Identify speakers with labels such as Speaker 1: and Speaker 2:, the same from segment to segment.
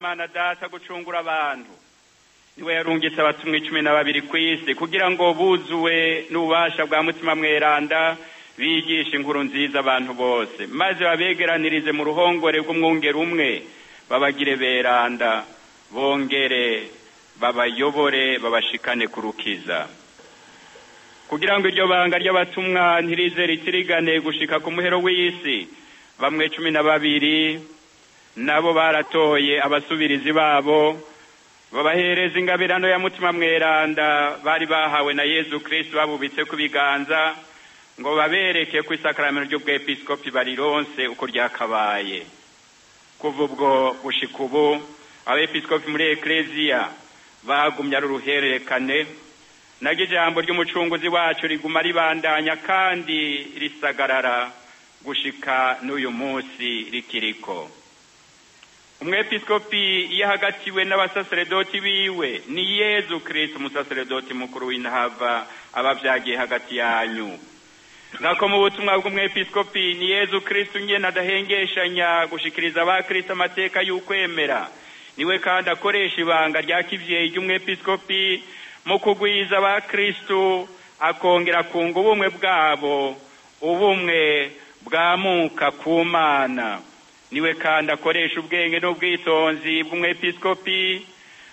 Speaker 1: imana data gucungura abantu niwe yarungitse abatumwa icumi na babiri ku isi kugira ngo buzuwe n'ububasha bwa mutima mweranda bigishe inkuru nziza abantu bose maze babegeranirize mu ruhongore rw'umwungeri umwe babagire beranda bongere babayobore babashikane ku rukiza kugira ngo iryo banga ry'abatumwa ntirize ritirigane gushika ku muhero w'isi bamwe cumi na babiri nabo baratoye abasubirizi babo babahereza ingabirano ya mutima mweranda bari bahawe na yezu kristu babubitse ku biganza ngo babereke ku isakaramento ry'ubwepiskopi barironse uko ryakabaye kuva ubwo gushika ubu abepiskopi muri ekleziya bagumye ari uruhererekane naryo ijambo ry'umucunguzi wacu riguma ribandanya kandi risagarara gushika n'uyu munsi rikiriko umwepiskopi iyo ahagatiwe n'abasaseredoti biwe ni yezu kristo umusaseredoti mukuru w'intava aba vyagiye hagati yanyu nkako mu butumwa bw'umwepiskopi ni yezu kristo nyene adahengeshanya gushikiriza abakristo amateka y'ukwemera niwe kandi akoresha ibanga rya kivyeyi ry'umwepiskopi mu kugwiza abakristo akongera kunga ubumwe bwabo ubumwe bwamuka ku mana niwe kandi akoresha ubwenge n'ubwitonzi bw'umwepiskopi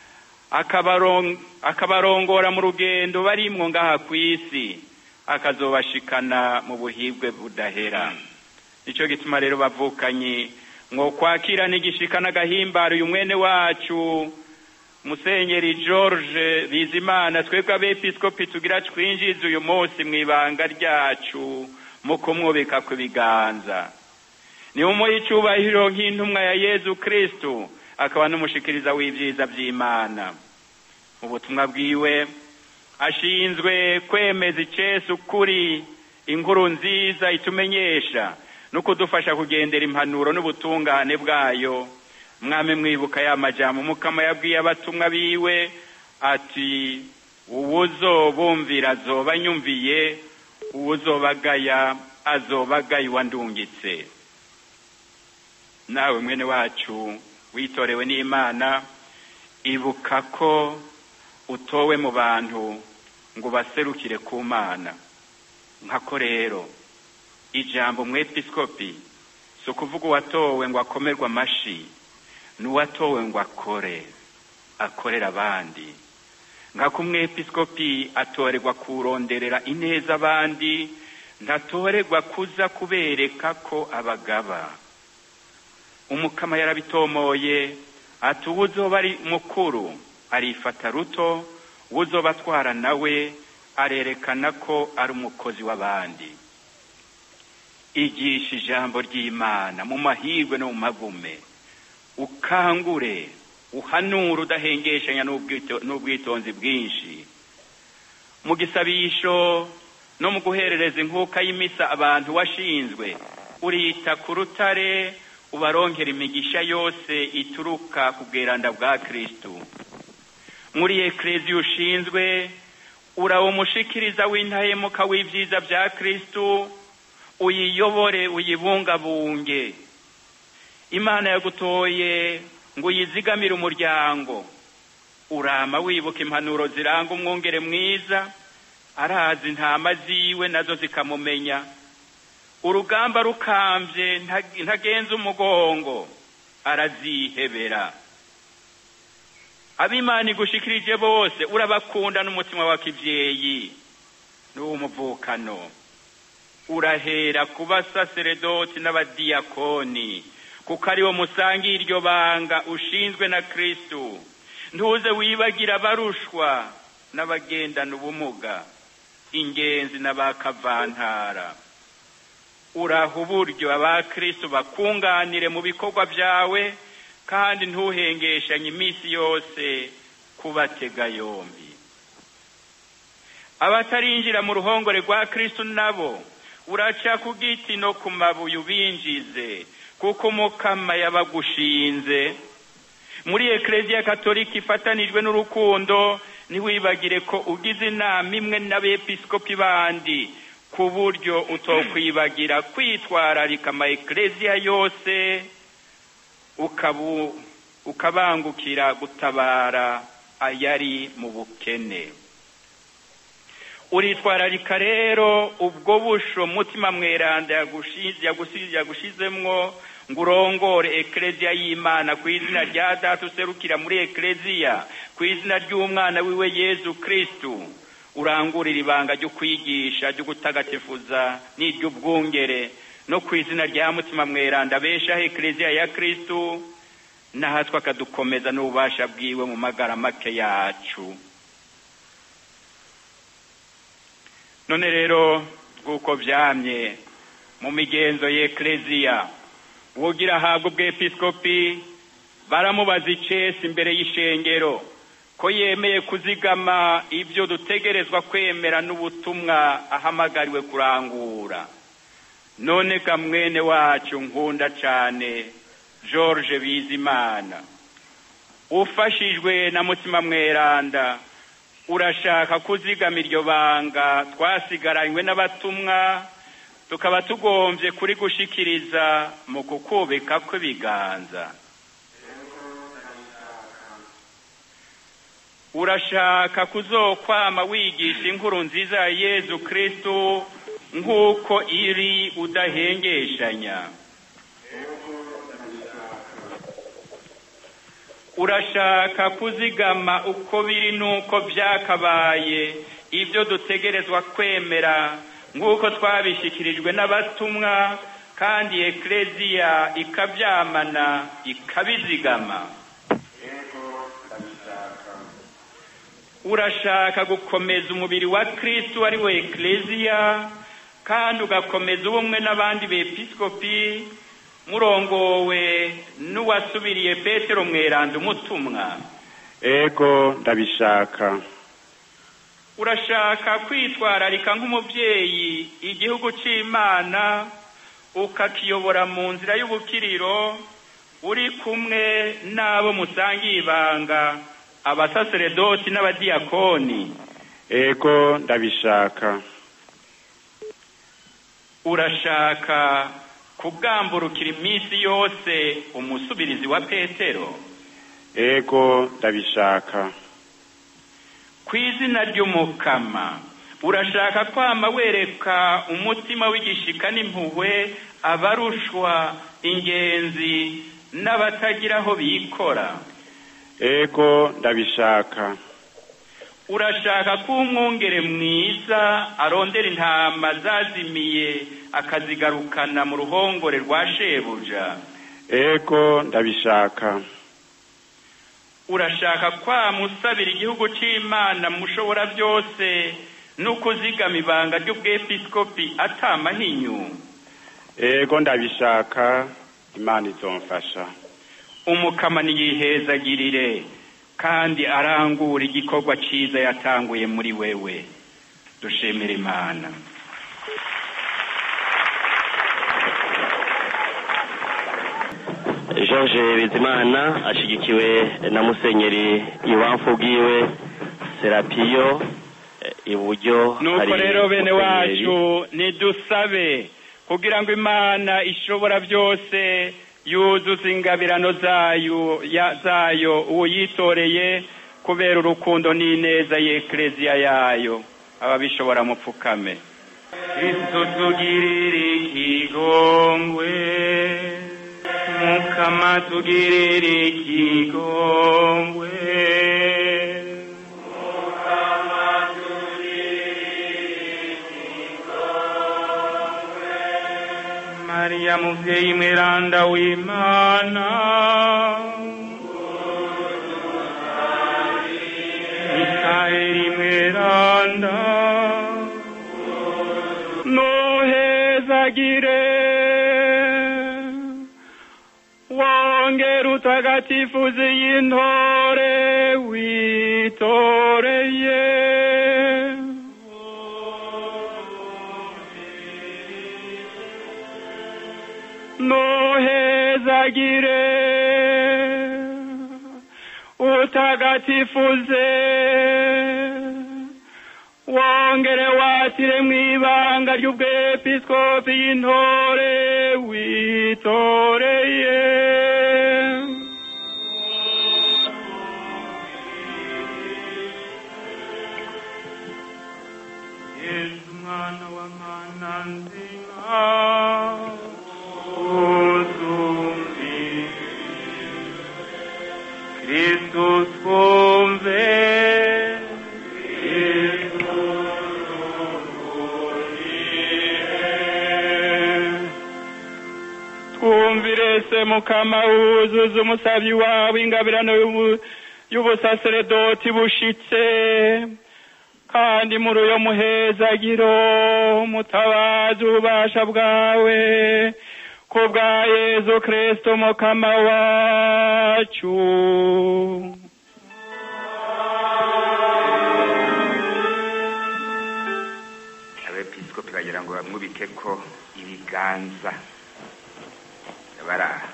Speaker 1: akabarongora mu rugendo barimwo ngaha ku isi akazobashikana mu buhibwe budahera nico gituma rero bavukanye mwo kwakirana igishika n'agahimbaro uyu mwene wacu musenyeri george bizimana twebwe abepiskopi tugira twinjize uyu munsi mu ibanga ryacu mu kumwubika ku biganza ni umuha icubahiro nk'intumwa ya yezu kristu akaba n'umushikiriza w'ivyiza vy'imana mu butumwa bwiwe ashinzwe kwemeza icese ukuri inkuru nziza itumenyesha no kudufasha kugendera impanuro n'ubutungane bwayo mwami mwibuka ya majambo mukama yabwiye abatumwa biwe ati uwuzobumvira azoba nyumviye uwuzobagaya azobagaye wandungitse nawe mwene wacu witorewe n'imana ibuka ko utowe mu bantu ngo baserukire ku mana nkako rero ijambo mwepiskopi si ukuvuga uwatowe ngo akomerwe amashi n'uwatowe ngo akore akorera abandi nkako umwepiskopi atorerwa kuronderera ineza abandi ntatorerwa kuza kubereka ko abagaba umukama yarabitomoye ati uwuzoba ari mukuru arifata ruto uwuzoba atwara nawe arerekana ko ari umukozi w'abandi igisha ijambo ry'imana mu mahirwe no mu magume ukangure uhanura udahengeshanya n'ubwitonzi bwinshi mu gisabisho no mu guherereza inkuka y'imisa abantu washinzwe urita ku rutare ubaronkera imigisha yose ituruka ku bweranda bwa kristu muri ekleziya ushinzwe urawo umushikiriza w'intahemuka w'ivyiza vya kristu uyiyobore uyibungabunge imana yagutoye ngo uyizigamire umuryango urama wibuka impanuro ziranga umwungere mwiza arazi intama ziwe nazo zikamumenya urugamba rukambye ntagenza umugongo arazihebera abimana igushikirije bose urabakunda n'umutima wa kivyeyi n'uw'umuvukano urahera ku basaseredoti n'abadiyakoni kuko ariwo musangiye iryo banga ushinzwe na kristu ntuze wibagira abarushwa n'abagendana ubumuga ingenzi n'abakavantara uraha uburyo abakristo bakunganire mu bikorwa byawe kandi ntuhengeshanye iminsi yose kubatega yombi abatarinjira mu ruhongore rwa kristo nabo uraca ku giti no ku mabuye ubinjize kuko umukama yabagushinze muri ekleziya katolika ifatanijwe n'urukundo ntiwibagire ko ugize inama imwe n'abepiskopi bandi ku buryo utokwibagira kwitwararika ama ekleziya yose ukabu ukabangukira gutabara ayari mu bukene uritwararika rero ubwo busho mutima mweranda yagushizemwo ngo urongore ekereziya y'imana ku izina rya data userukira muri ekereziya ku izina ry'umwana wiwe yezu kristu urangurira ibanga ryo kwigisha ryo gutagatifuza n'iry'ubwungere no ku izina rya mutima mweranda beshaho ekereziya ya kristu nahatwe akadukomeza n'ububasha bwiwe mu magara make yacu none rero bw'uko byamye mu migenzo y'ekereziya uwogira ahabwa ubwepiskopi baramubaza icesi imbere y'ishengero ko yemeye kuzigama ibyo dutegerezwa kwemera n'ubutumwa ahamagariwe kurangura none ga mwene wacu nkunda cyane george bizimana ufashijwe na mutima mweranda urashaka kuzigama iryo banga twasigaranywe n'abatumwa tukaba tugombye kuri gushikiriza mu kukubika kw'ibiganza urashaka kuzokwama wigisha inkuru nziza ya yezu kristu nk'uko iri udahengeshanya urashaka kuzigama uko biri n'uko byakabaye ibyo dutegerezwa kwemera nk'uko twabishyikirijwe n'abatumwa kandi ekereziya ikabyamana ikabizigama urashaka gukomeza umubiri wa kristu ari we ekereziya kandi ugakomeza ubumwe n'abandi bepiskopi murongowe n'uwasubiriye petero mweranda umutumwa
Speaker 2: ego ndabishaka
Speaker 1: urashaka kwitwararika nk'umubyeyi igihugu cy'imana ukakiyobora mu nzira y'ubukiriro uri kumwe n'abo musangiye ibanga abasaseredoti n'abadiyakoni
Speaker 2: ego ndabishaka
Speaker 1: urashaka kugamburukira iminsi yose umusubirizi wa petero
Speaker 2: ego ndabishaka
Speaker 1: ku izina ry'umukama urashaka kwama wereka umutima w'igishika n'impuhwe abarushwa ingenzi n'abatagira aho bikora
Speaker 2: ego ndabishaka
Speaker 1: urashaka ko umwungere mwiza arondera intama zazimiye akazigarukana mu ruhongore rwa shebuja
Speaker 2: ego ndabishaka
Speaker 1: urashaka kwamusabira igihugu cy'imana mushobora byose no kuzigama ibanga ry'ubwepiskopi atamahinyu
Speaker 2: ego ndabishaka imana izomfasha
Speaker 1: umukama niyihezagirire kandi arangura igikorwa cyiza yatanguye muri wewe dushimira imana
Speaker 3: george bizimana ashyigikiwe na musenyeri ibamfu bwiwe serapiyo iburyo
Speaker 1: nuko rero bene wacu nidusabe kugira ngo imana ishobora byose yuzuza ingabirano zayo zayo uwo yitoreye kubera urukundo n'ineza y'ekereziya yayo ababishobora mupfukame kristo tugirire ikigongwe mukama tugirire ikigongwe mariya muvyeyi mweranda w'imana mikaeli mweranda nohezagire wongera utagatifuzi y'intore witoreye nohezagire utagatifuze wongere watire mu ibanga ry'ubwepiskopi y'intore witoreye Christus conve twumvire se mukama wuzuza umusabyi wawe ingabirano y'ubu- y'ubusaseredoti bushitse kandi muri uyo muhezagiro mutabazi ububasha bwawe ku bwa yezu kristo mukama wacu
Speaker 4: abepiskopi bagira ngo bamwubike ko ibiganza baraha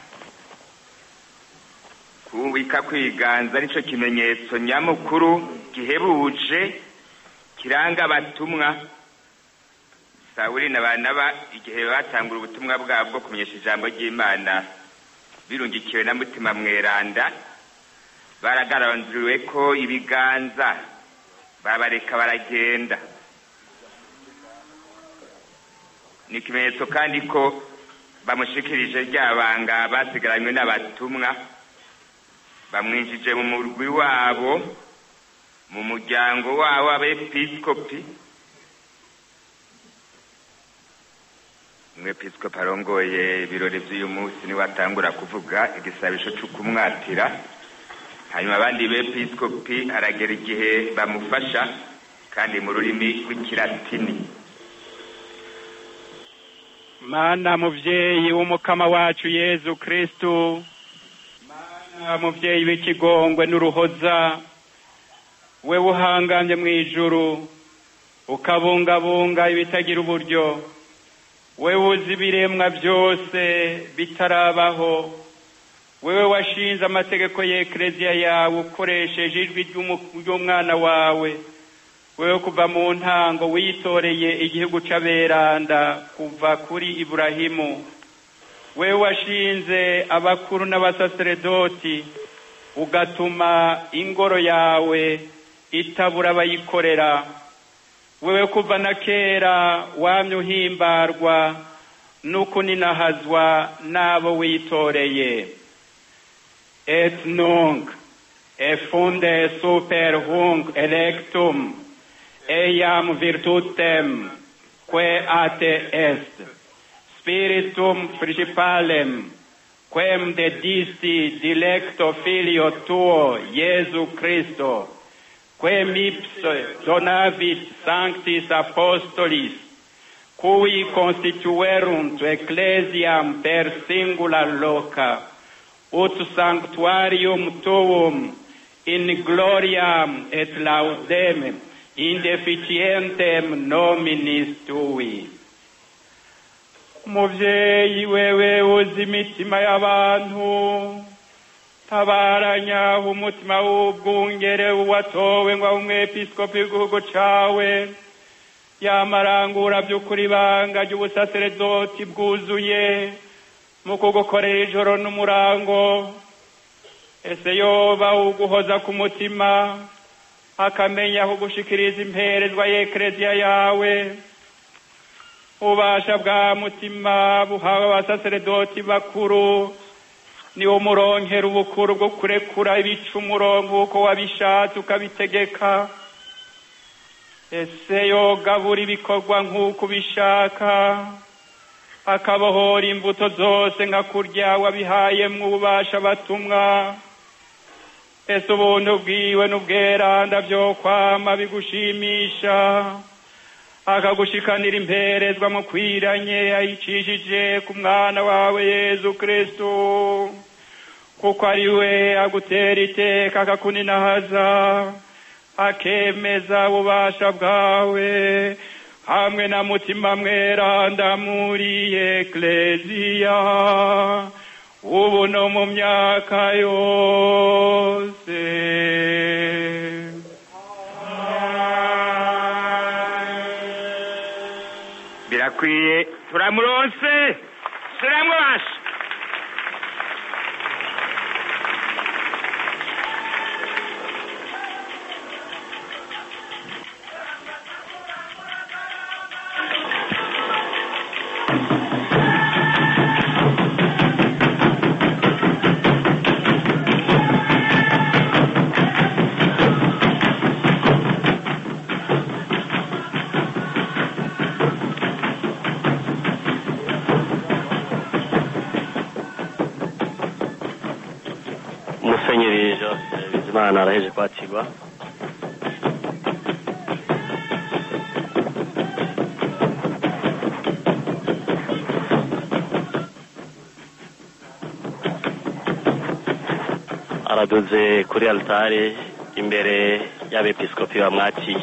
Speaker 4: kubika kw'ibiganza nico kimenyetso nyamukuru gihebuje kiranga abatumwa sawuli na banaba igihe batangura ubutumwa bwabo bwo kumenyesha ijambo ry'imana birungikiwe na mutima mweranda baragaranzuriwe ko ibiganza babareka baragenda ni ikimenyetso kandi ko bamushikirije rya banga basigaranywe n'abatumwa bamwinjije mu murwi wabo mu muryango wabo w'abepiskopi umwepiskopi arongoye ibirori by'uyu munsi niwe atangura kuvuga igisabisho cyo kumwatira hanyuma abandi bepiskopi aragera igihe bamufasha kandi mu rurimi rw'ikilatini
Speaker 1: mana muvyeyi w'umukama wacu yezu kristu mana muvyeyi w'ikigongwe n'uruhoza we uhangamye mu ijuru ukabungabunga ibitagira uburyo we uzi ibiremwa byose bitarabaho wewe washinze amategeko y'ekleziya yawe ukoresheje ijwi ry'umu- ry'umwana wawe wewe kuva mu ntango witoreye igihugu c'aberanda kuva kuri iburahimu wewe washinze abakuru n'abasaseredoti ugatuma ingoro yawe itabura abayikorera wewe kuva na kera wamye uhimbarwa n'ukuninahazwa n'abo witoreye et nunc effunde super hunc electum eiam virtutem quae ate est spiritum principalem quem dedisti dilecto filio tuo Iesu Christo quem ipse donavit sanctis apostolis cui constituerunt ecclesiam per singula loca ut sanctuarium tuum in gloriam et laudem indeficientem nominis tui muvyeyi wewe uzi imitima y'abantu tabaranya umutima w'ubwungere watowe ngo abe umwepiskopi w'igihugu cawe yamarangura by'ukuri banga ry'ubusaseredoti bwuzuye mu kugukorera ijoro n'umurango ese yoba uguhoza ku mutima akamenya kugushikiriza imperezwa y'ekleziya yawe ubasha bwa mutima buhawe abasaseredoti bakuru ni umuronkera ubukuru bwo kurekura ibicumuro nk'uko wabishatse ukabitegeka ese yogabura ibikorwa nk'uko ubishaka akabohora imbuto zose nka kurya wabihayemwo ububasha batumwa ese ubuntu bwiwe n'ubweranda byo kwama bigushimisha akagushikanira imperezwa mu kwiranye ayicishije ku mwana wawe yezu kristu kuko ari we agutera iteka akakuninahaza akemeza ububasha bwawe hamwe na mutima mweranda muri ekleziya ubu no mu myaka yose
Speaker 4: birakwiye turamuronse turamubasha
Speaker 3: nibyo eh, bizimana araheje kwakirwa araduze kuri altare imbere y'abepiskopi bamwakiye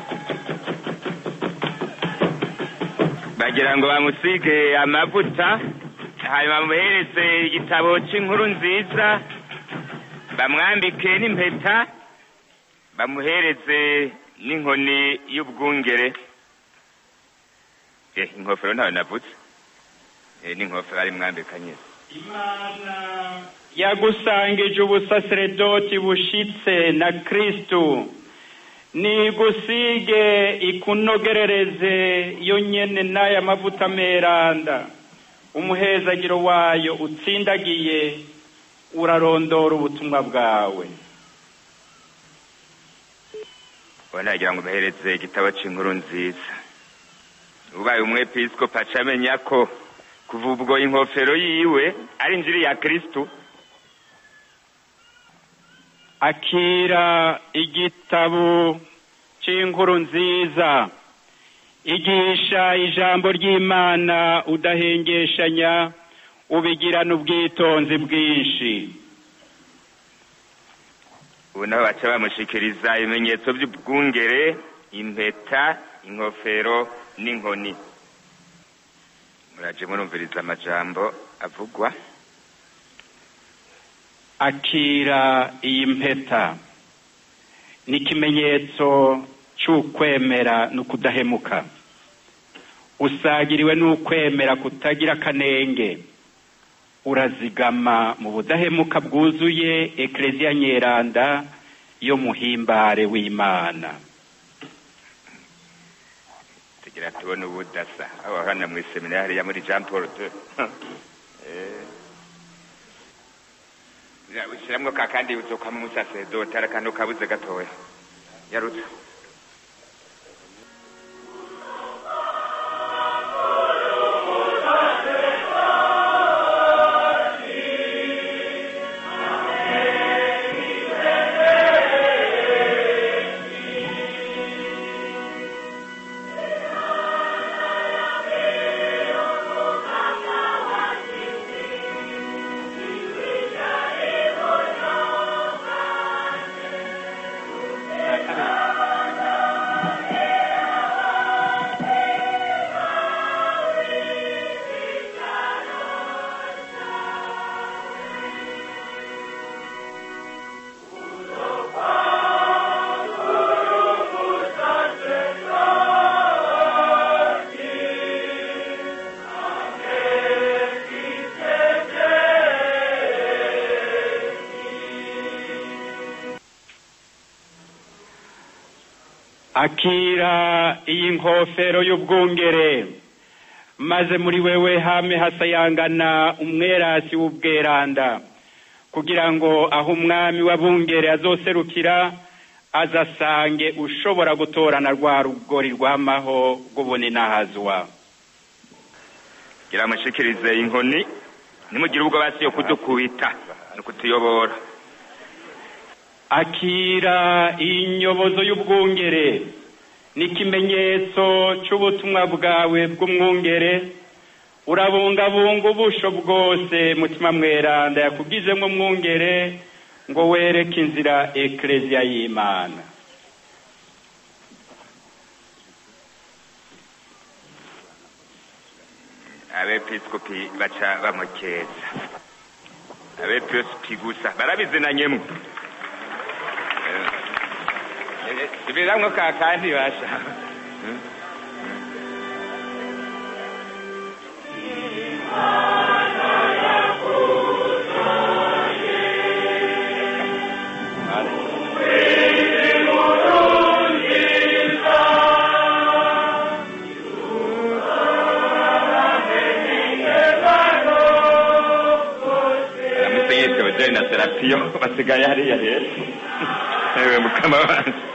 Speaker 4: bagira ngo bamusige amavuta hanyuma bamuhereze igitabo cy'inkuru nziza bamwambike n'impeta bamuhereze n'inkoni y'ubwungere eh inkofero ntawe navutse eh n'inkofero ari mwambika nyine
Speaker 1: imana yagusangije ubusaseredoti bushitse na kristu nigusige ikunogerereze yo nyene n'aya mavuta meranda umuhezagiro wayo utsindagiye urarondora ubutumwa bwawe
Speaker 4: ubona yagira ngo bahereze igitabo cy'inkuru nziza ubaye umwepiskopi aca amenya ko kuva ubwo inkofero yiwe ari injiri ya kristu
Speaker 1: akira igitabo cy'inkuru nziza igisha ijambo ry'imana udahengeshanya ubigirana ubwitonzi bwinshi
Speaker 4: ubu nabo baca bamushikiriza ibimenyetso by'ubwungere impeta inkofero n'inkoni muraje murumviriza amajambo avugwa
Speaker 1: akira iyi mpeta ni ikimenyetso cy'ukwemera n'ukudahemuka usagiriwe n'ukwemera kutagira akanenge urazigama mu budahemuka bwuzuye ekereziya nyeranda yo muhimbare w'imana
Speaker 4: tugira tubone ubudasa aho hano mu iseminari ya muri jean paul de ushiramwo ka kandi uzokwamo umusaseredoti ari akantu kabuze gatoya yarutse
Speaker 1: akira iyi nkofero y'ubwungere maze muri wewe hame hasayangana umwerasi w'ubweranda kugira ngo aho umwami w'abungere azoserukira azasange ushobora gutorana rwa rugori rw'amaho rw'ubuninahazwa
Speaker 4: gira mushikirize inkoni nimugire ubwo basi yo kudukubita no kutuyobora
Speaker 1: akira iyi nyobozo y'ubwungere ni ikimenyetso cy'ubutumwa bwawe bw'umwungere urabungabunga ubusho bwose mutima mweranda yakugizemo umwungere ngo wereke inzira ekereziya y'imana
Speaker 4: abepiskopi baca bamukeza abepiskopi gusa barabizinanyemo subiramwo ka kandi basha musenyeri teodori na serapiyo basigaye hariya rero ewe mukama wanjye